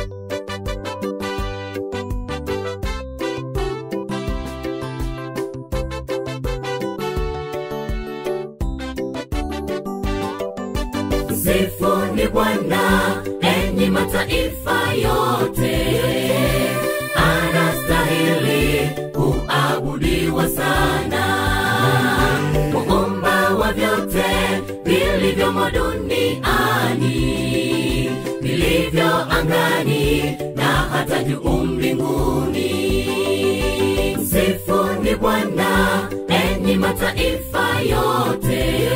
Msifuni Bwana, enyi mataifa yote, anastahili kuabudiwa sana, muumba wa vyote vilivyomo duniani, vilivyo angani na hata juu mbinguni. Msifuni Bwana, enyi mataifa yote,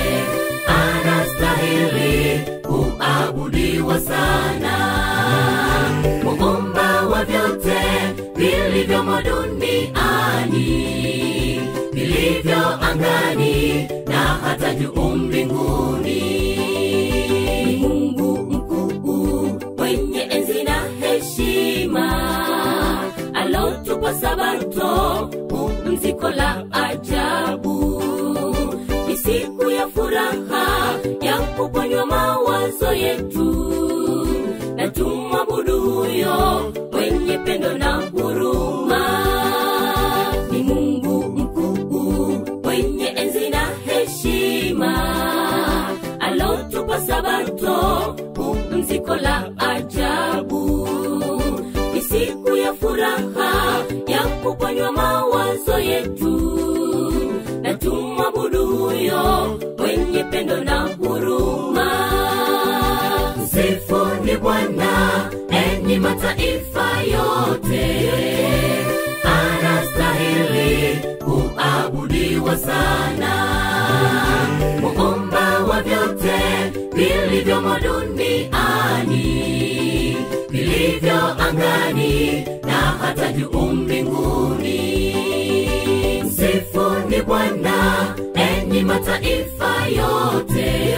anastahili kuabudiwa sana, muumba wa vyote vilivyomo duniani, vilivyo angani na hata juu mbinguni. Ni Mungu mkuu mwenye enzi na heshima, alotupa Sabato, pumziko la ajabu. Ni siku ya furaha ya kuponywa mawazo yetu, na tumwabudu huyo mwenye pendo na huruma. Ni Mungu mkuu mwenye enzi na heshima, alotupa Sabato, pumziko la ajabu. Ni siku ya furaha ya kuponywa mawazo yetu, na tumwabudu huyo mwenye pendo na huruma. Msifuni Bwana, enyi mataifa yote, anastahili kuabudiwa sana, muumba wa vyote vilivyomo duniani, vilivyo angani na hata juu mbinguni. Msifuni Bwana, enyi mataifa yote,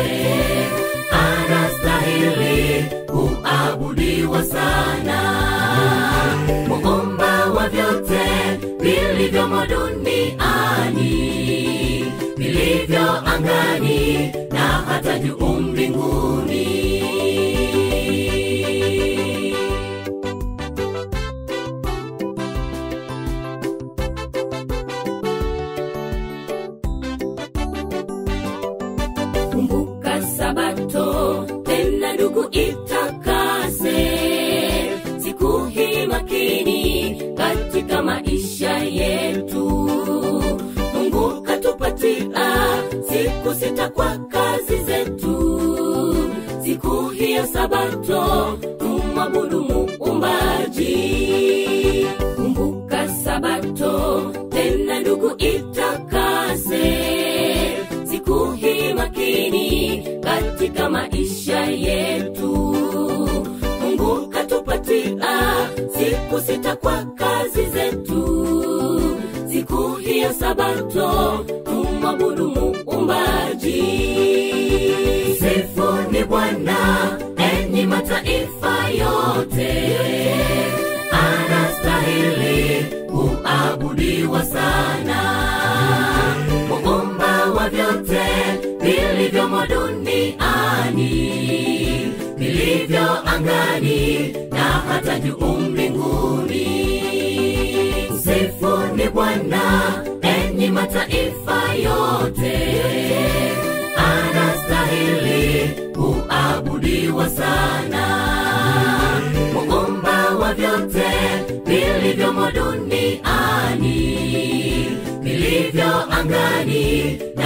anastahili kuabudiwa sana, muumba wa vyote vilivyomo duniani, vilivyo angani na hata juu mbinguni. kumbuka sabato tena ndugu itakase siku hii makini katika maisha yetu mungu katupatia siku sita kwa kazi zetu siku hii ya sabato tumwabudu muumbaji kumbuka sabato tena ndugu itakase siku hii makini katika maisha yetu mungu katupatia siku sita kwa kazi zetu siku hii ya sabato tumwabudu muumbaji sifuni bwana enyi mataifa yote anastahili kuabudiwa sana muumba wa vyote vilivyomo duniani vilivyo angani na hata juu mbinguni msifuni bwana enyi mataifa yote anastahili kuabudiwa sana muumba wa vyote vilivyomo duniani vilivyo angani